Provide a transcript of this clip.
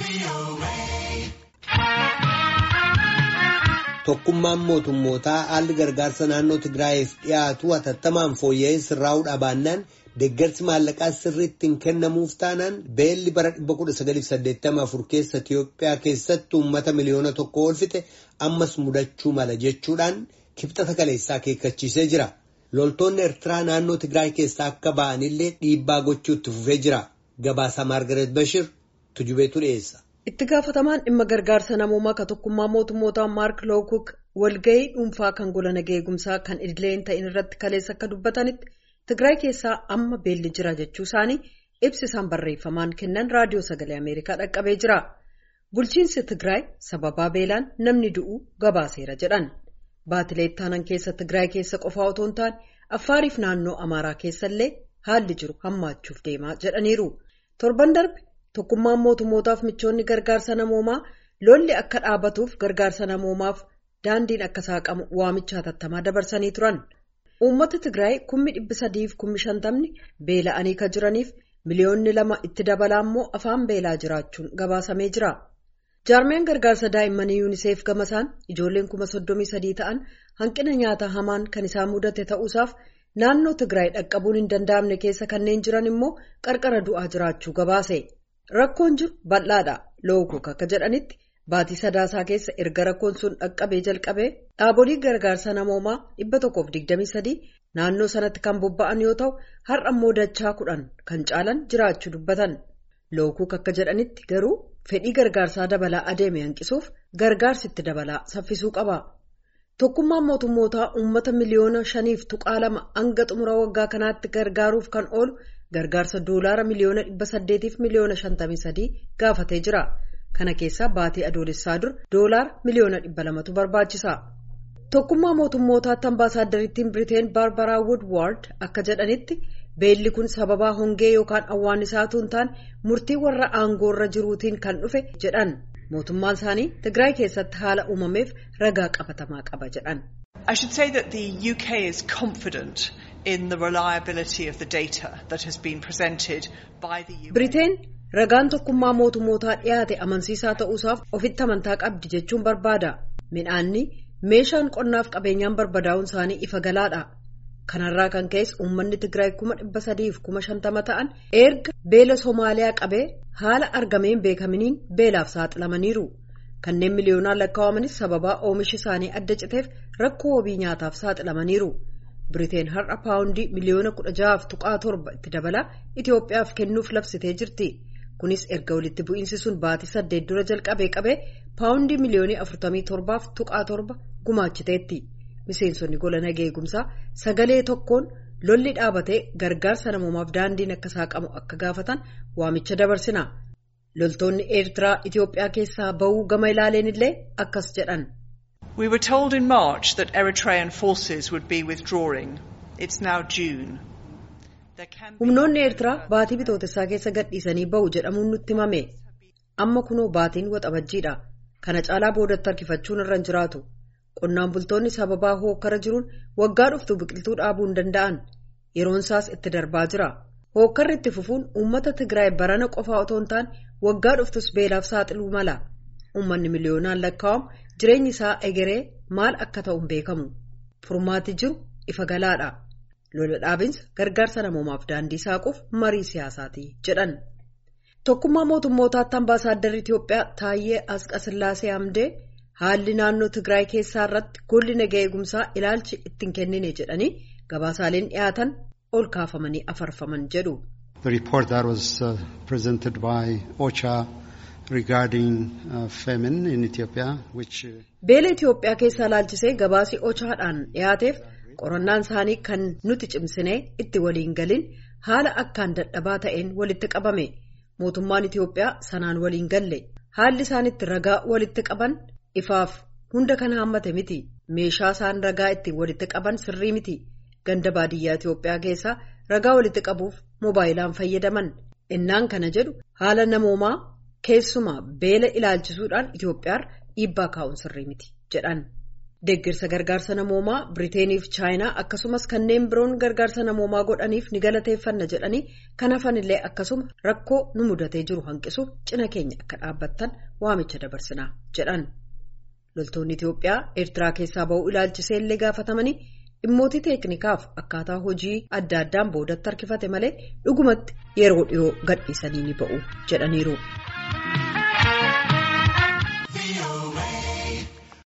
Tokkummaan mootummootaa haalli gargaarsa naannoo Tigraayiif dhiyaatu hatattamaan fooyya'ee sirraa'uu baannaan deeggarsi maallaqaa sirriitti hin kennamuuf taanaan beelli bara 1984 keessa Itiyoophiyaa keessatti uummata miliyoona tokko oolfite ammas mudachuu mala jechuudhaan kibxata kaleessaa akeekkachiisee jira. Loltoonni Eertiraa naannoo Tigraay keessaa akka ba'anillee dhiibbaa gochuutti fufee jira. Gabaasa Maargaret Bashir tujubeetu dhiyeessa. Itti gaafatamaan dhimma gargaarsa namoomaa ka tokkummaa mootummootaa Maark Lookuk walgahii dhuunfaa kan gola nageegumsaa kan idilee hin ta'in irratti kaleessa akka dubbatanitti Tigraay keessaa amma beelli jira jechuu isaanii ibsi isaan barreeffamaan kennan raadiyoo sagalee Ameerikaa dhaqqabee jira. Bulchiinsi Tigraay sababaa beelaan namni du'uu gabaaseera jedhan. Baatilee ittaanan keessa Tigraay keessa qofaa otoo hin taane Affaariif naannoo Amaaraa keessallee haalli jiru hammaachuuf deemaa jedhaniiru. Torban darbe tokkummaan mootummootaaf michoonni gargaarsa namoomaa lolli akka dhaabatuuf gargaarsa namoomaaf daandiin akka saaqamu waamicha hatattamaa dabarsanii turan. Uummata Tigraay kummi dhibbi sadiif kummi shantamni beela'anii kan jiraniif miliyoonni lama itti dabalaa immoo afaan beelaa jiraachuun gabaasamee jira. Jaarmeen gargaarsa daa'immanii yuuniseef gamasaan ijoolleen kuma soddomii sadii ta'an hanqina nyaataa hamaan kan isaan mudate ta'uusaaf naannoo Tigraay dhaqqabuun hin danda'amne keessa kanneen jiran immoo qarqara du'aa jiraachuu gabaase. Rakkoon jiru bal'aadha. Lookuk akka jedhanitti baatii sadaasaa keessa erga rakkoon sun dhaqqabee jalqabee dhaabolee gargaarsa namoomaa dhibba tokkoof digdamii sadii naannoo sanatti kan bobba'an yoo ta'u har'a immoo dachaa kudhan kan caalan jiraachuu dubbatan. Lookuk akka jedhanitti garuu fedhii gargaarsaa dabalaa adeeme hanqisuuf gargaarsi itti dabalaa saffisuu qaba. Tokkummaan mootummootaa uummata miliyoona shaniif tuqaa lama hanga xumura waggaa kanaatti gargaaruuf kan oolu gargaarsa doolaara miliyoona dhibba saddeetiif miliyoona shantamii sadii gaafatee jira. Kana keessaa baatii adoolessaa dur doolaara miliyoona dhibba lamatu barbaachisa. Tokkummaa mootummootaatti ambaasaaddariittiin Biriteen Baarbaraa Woodward akka jedhanitti beelli kun sababaa hongee yookaan awwaannisaatu hin taane murtii warra aangoorra jiruutiin kan dhufe jedhan. Mootummaan isaanii Tigraay keessatti haala uumameef ragaa qabatamaa qaba jedhan. I should say that the UK is confident in the reliability of the data that has been presented by the UN. Biriteen ragaan tokkummaa mootummootaa dhiyaate amansiisaa ta'uusaaf ofitti amantaa qabdi jechuun barbaada. Midhaanni meeshaan qonnaaf qabeenyaan barbadaa'uun isaanii ifa galaadha. Kanarraa kan ka'es uummanni Tigraay kuma dhibba sadiif kuma shantama ta'an erga beela Somaaliyaa qabee haala argameen beekaminiin beelaaf saaxilamaniiru. Kanneen miliyoonaan lakkaawamanis sababaa oomishi isaanii adda citeef rakkoo wabii nyaataaf saaxilamaniiru. Biriteen har'a paawundii miliyoona kudha jahaaf tuqaa torba itti dabalaa Itoophiyaaf kennuuf labsitee jirti. Kunis erga walitti bu'iinsi sun baatii saddeet dura jalqabee qabee paawundii miliyoonii afurtamii torbaaf tuqaa torba gumaachiteetti. Miseensonni gola nageegumsaa sagalee tokkoon lolli dhaabatee gargaarsa namoomaaf daandiin akka saaqamu akka gaafatan waamicha dabarsina. Loltoonni Eertiraa Itoophiyaa keessaa bahuu gama ilaaleen illee akkas jedhan. We were told in March that Eritrean forces would be withdrawing. It's now June. Humnoonni Eertiraa baatii bitootessaa keessa gadhiisanii bahu jedhamuun nutti himame. Amma kunoo baatiin waxabajjiidha. Kana caalaa boodatti harkifachuun irra hin jiraatu. Qonnaan bultoonni sababaa hookkara jiruun waggaa dhuftu biqiltuu dhaabuu hin danda'an. Yeroon isaas itti darbaa jira. Hookkarri itti fufuun uummata Tigraay barana qofaa otoo hin taane waggaa dhuftus beelaaf saaxiluu mala. Uummanni miliyoonaan lakkaa'amu jireenyi isaa egeree maal akka ta'u hin beekamu. Furmaati jiru ifa galaadha. Lola dhaabinsa gargaarsa namoomaaf daandii saaquuf marii siyaasaati jedhan. Tokkummaa mootummootaatti ambaasaadarri Itoophiyaa Taayyee Asqasillaasee Hamdee haalli naannoo Tigraay keessaa irratti golli nagaa eegumsaa ilaalchi ittiin kennine jedhanii gabaasaaleen dhiyaatan ol kaafamanii afarfaman jedhu. The report that was uh, presented by OCHA regarding uh, famine in Ethiopia, which. Uh, Beela Itoophiyaa keessaa ilaalchisee gabaasii OCHAadhaan dhiyaateef qorannaan isaanii kan nuti cimsinee itti waliin galin haala akkaan dadhabaa ta'een walitti qabame. Mootummaan Itoophiyaa sanaan waliin galle. Haalli isaan itti ragaa walitti qaban ifaaf hunda kan haammate miti. Meeshaa isaan ragaa ittiin walitti qaban sirrii miti. Ganda baadiyyaa Itoophiyaa keessaa ragaa walitti qabuuf moobaayilaan fayyadaman. Innaan kana jedhu haala namoomaa keessumaa beela ilaalchisuudhaan Itoophiyaa dhiibbaa kaa'uun sirrii miti jedhan. Deeggarsa gargaarsa namoomaa Biriiteeniif Chaayinaa akkasumas kanneen biroon gargaarsa namoomaa godhaniif ni galateeffanna jedhanii kan hafanillee akkasuma rakkoo nu mudatee jiru hanqisuuf cina keenya akka dhaabbattan waamicha dabarsinaa jedhan. Loltoonni Itiyoophiyaa Eertiraa keessaa ba'uu ilaalchisee illee gaafatamanii dhimmoota teeknikaaf akkaataa hojii adda addaan boodatti harkifate malee dhugumatti yeroo dhiyoo gadhiisanii ni ba'u jedhaniiru.